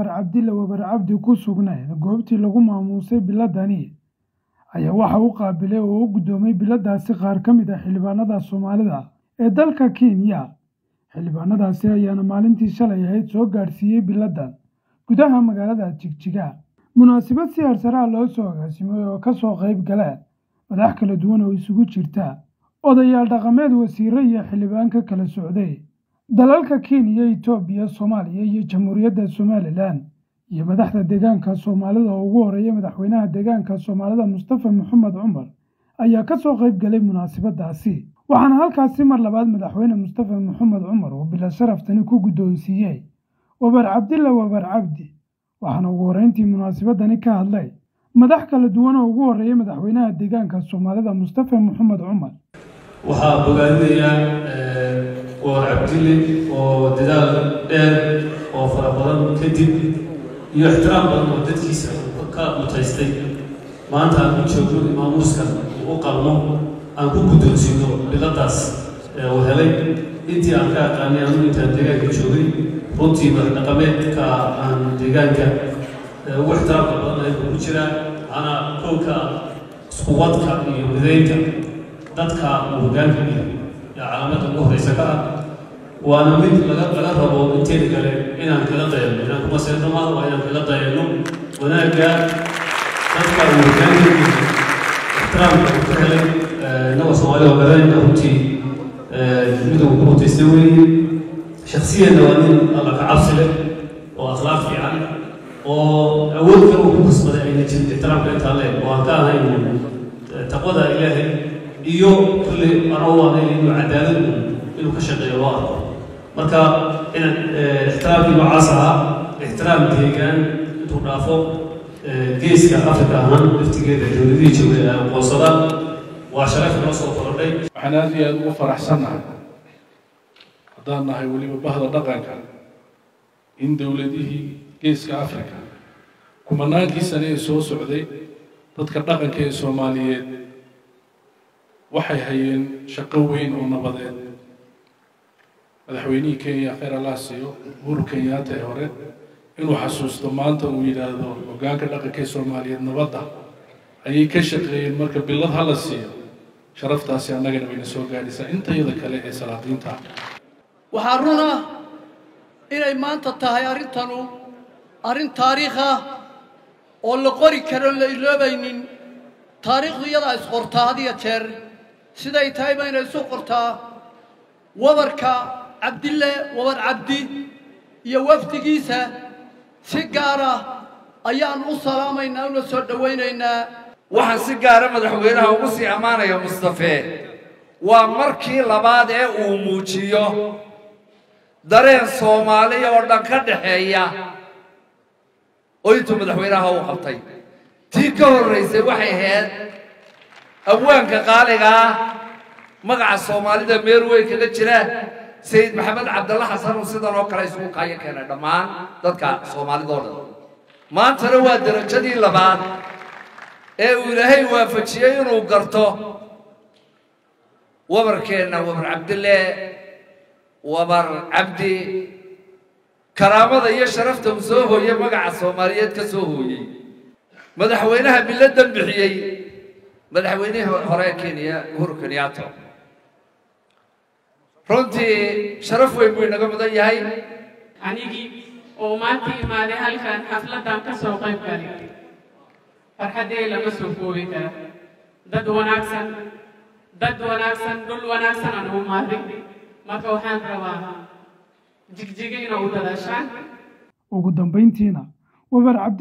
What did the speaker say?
wabar cabdille wabar cabdi ku sugnayn goobtii lagu maamuusay biladani ayaa waxa u qaabilay oo u guddoomay biladaasi qaar ka mid ah xildhibaanada soomaalida ee dalka kenya xildhibaanadaasi ayaana maalintii shalay ahayd soo gaadhsiiyey biladan gudaha magaalada jigjiga munaasabad si harsaraa loo soo agaasimay oo ka soo qayb galeen madax kala duwan oo isugu jirta odayaal dhaqameed wasiire iyo xildhibaan ka kala socday dalalka kenya etoobiya soomaaliya iyo jamhuuriyadda somalilan iyo madaxda deegaanka soomaalida oo ugu horeeya madaxweynaha deegaanka soomaalida mustafa maxamed cumar ayaa ka soo qayb galay munaasabadaasi waxaana halkaasi mar labaad madaxweyne mustafa maxamed cumar uu bila sharaftani ku guddoonsiiyey wabar cabdilla wabar cabdi waxaana ugu horreyntii munaasabadani ka hadlay madax kala duwan oo ugu horreeya madaxweynaha deegaanka soomaalida mustafa maxamed cumar waxaa bogaadinayaa wabar cabdille oo dadaal dheer oo fara badan kadib iyo ixtiraam badan oo dadkiisa ka mutaystay maanta aan ku joogno imaamuuska uu u qalmo aan ku guddoonsiino biladaas uu helay intii aan ka aqaanay anu intaan deegaanka joogay runtii madaxdhaqameedka aan deegaanka ugu ixtiraamka badan ayuu ku jiraa waxaana kowka iskuwadka iyo midaynta dadka uu hoggaanka yahay yaa calaamadda ugu horreysa ka ah waana mid laga laga rabo inteeda kale inaan kaga dayano inaan kuma seedno maaha waa inaan kaga dayano wanaagga dadka uu hoggaanka yahay ixtiraamka uu ka helay inagoo soomaali oo garanayna runtii mid uu ku mutaystay weeye shaksiyanna waa nin alla ka cabsi leh oo akhlaaq fiican oo awood kale uu ku kasbaday ayna jirin ixtiraamka intaa leh oo aan ka ahayn taqwada ilaahay iyo kulli anoo waanayn inuu cadaalad inuu ka shaqeeyo loo arko marka inaan ixtiraamkii noocaas ahaa ixtiraam deegaan intuu dhaafo geeska afrika ahaan laftigeeda dowladihii joogay ay aqoonsadaan waa sharaf noo soo korodhay waxaan aad iyo aada ugu faraxsannahay haddaan nahay weliba bahda dhaqanka in dowladihii geeska africa kumanaankii sane ee soo socday dadka dhaqanka ee soomaaliyeed waxay hayeen shaqo weyn oo nabadeed madaxweynihii kenya kheyr allah siiyo uhuru kenyaata ee hore inuu xasuusto maanta uu yidhaahdo hoggaanka dhaqanka ee soomaaliyeed nabadda ayay ka shaqeeyeen marka bilad hala siiyo sharaftaasi annagana wayna soo gaadhaysaa intayada kale ee salaadiinta ah waxaa run ah inay maanta tahay arrintanu arrin taariikh ah oo la qori karoon la iloobaynin taariikhdu iyadaa isqortaa had iyo jeer siday tahay bayna isu qortaa wabarka cabdille wabar cabdi iyo wafdigiisa si gaara ayaan u salaamaynaa una soo dhowaynaynaa waxaan si gaara madaxweynaha ugu sii ammaanaya mustafe waa markii labaad ee uu muujiyo dareen soomaaliya oo dhan ka dhaxeeya oo intuu madaxweynaha u qabtay tii ka horraysay waxay ahayd abwaanka qaaliga ah magaca soomaalida meel weyn kaga jira sayid maxamed cabdalla xasan uu sidan oo kale isugu kaayo keenay dhammaan dadka soomaalida oo dhan maantana waa derajadii labaad ee uu ilaahay waafajiyey inuu garto wabarkeenna wabar cabdille wabar cabdi karaamada iyo sharafta uu soo hooyey magaca soomaaliyeed ka soo hooyey madaxweynaha biladan bixiyey madaxweynihii hore ee kenya uhuru kenyato runtii sharaf weyn buu inaga mudan yahay anigii oo maanta imaaday halkan xafladdan ka soo qayb galay farxaddee lama soo koobi kara dad wanaagsan dad wanaagsan dhul wanaagsan aan u imaaday marka waxaan rabaa jigjiga inaa u dadaashaan ugu dambayntiina wabar cabdi